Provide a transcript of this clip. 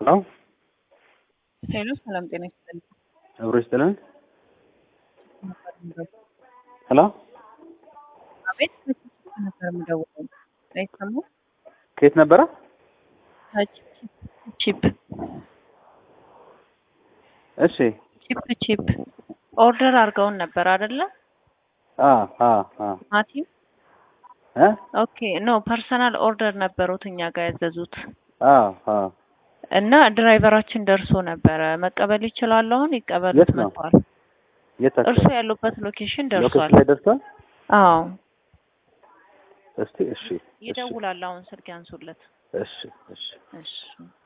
አዎ ሄሎ ሰላም ጤና ይስጥልኝ። አብሮ ይስጥልን። ሄሎ አቤት ነበር የምደውለው አይሰማም? ከየት ነበረ? ቺፕ እሺ ቺፕ ቺፕ ኦርደር አድርገውን ነበር አይደለ? አ አ አ ማቲም እ ኦኬ ኖ ፐርሰናል ኦርደር ነበሩት እኛ ጋር ያዘዙት አ አ እና ድራይቨራችን ደርሶ ነበረ። መቀበል ይችላሉ? አሁን ይቀበሉት የት ነው? መጥቷል። የት እርሱ አካባቢ? ያሉበት ሎኬሽን ሎኬሽን ደርሷል። ላይ ደርሷል? አዎ እስቲ እሺ እሺ ይደውላል። አሁን ስልክ ያንሱለት። እሺ እሺ እሺ